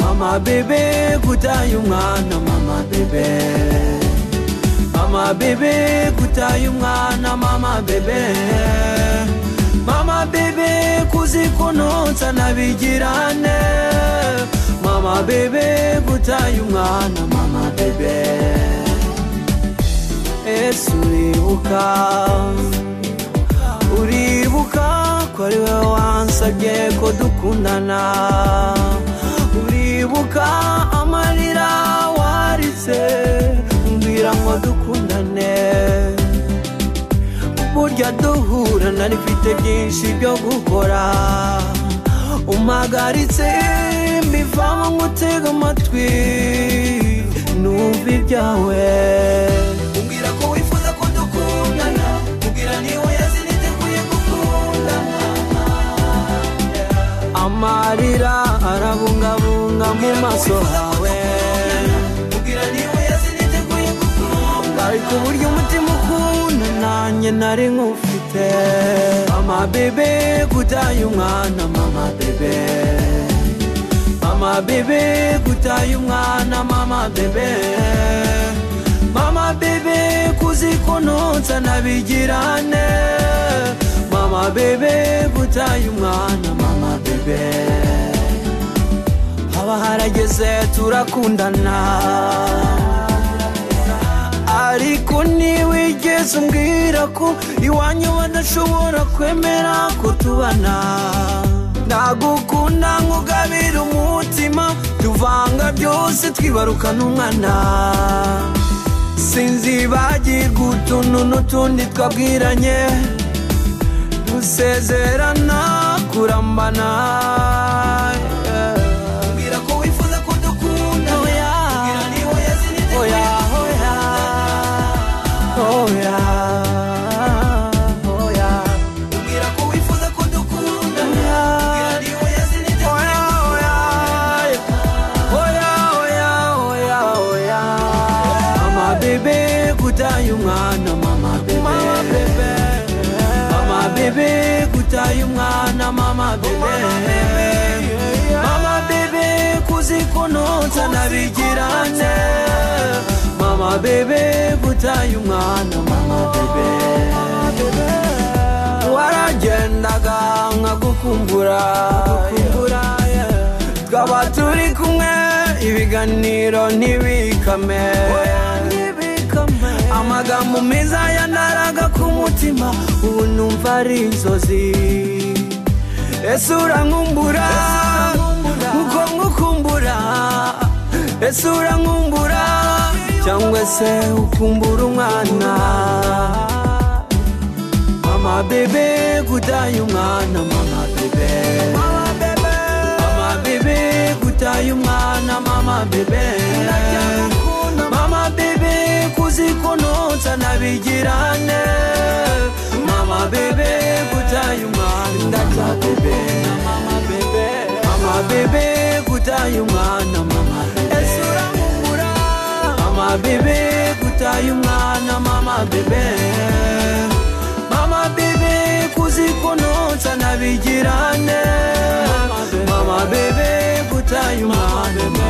mama bebe gutaye umwana mama bebe mama bebe gutaye umwana mama bebe mama bebe kuzikunutsa nabigirane mama bebe gutaye umwana mama bebe ese uribuka uribuka ko ari wowe wansabye ko dukundana uribuka amarira waritse mbwira ngo dukundane burya duhura nari mfite byinshi byo gukora umagaritse mbivamo ngutega amatwi numva ibyawe umbwira ko wifuza ko dukundana umbwira niwe yaziniteguye gukundana amarira arabungabunga mu maso hawe umbwira niwe yaziniteguye gukundana ariko uburyo umutima ukunda nanjye nari nkufite mama bebe gutaye umwana mama bebe mama bebe gutaye umwana mama bebe mama bebe kuzikunutsa nabigirane mama bebe gutaye umwana mama bebe haba harageze turakundana ariko ntiwigeze umbwira ko iwanyu badashobora kwemera ko tubana nagukunda nkugabira umutima tuvanga byose twibarukana umwana sinzi bagirwa utuntu n'utundi twabwiranye dusezerana kurambana mbwira ko wifuza ko dukunda oya oya oya oya oya Mbwira ko wifuza ko dukunda oya niwe yazinite Oya, oya, oya, oya, oya, oya. Mama bebe gutaye umwana mama bebe mama bebe gutaye umwana mama bebe mama bebe kuzikunutsa nabigirane mama bebe gutaye umwana mama bebe waragendaga nkagukumbura twaba turi kumwe ibiganiro ntibikame amagambo meza yanaraga ku mutima ubu numva ari inzozi ese urankumbura nkuko nkukumbura ese urankumbura cyangwa se ukumbura umwana Mama bebe gutaye umwana mama bebe Mama bebe Mama bebe gutaye umwana mama bebe Mama bebe kuzikonotsa nabigirane Mama bebe gutaye umwana mama bebe Mama bebe Mama bebe gutaye umwana mama bebe Esura mumura Mama bebe gutaye umwana mama bebe mama bebe kuzikunutsa nabigirane mama bebe gutaye umwana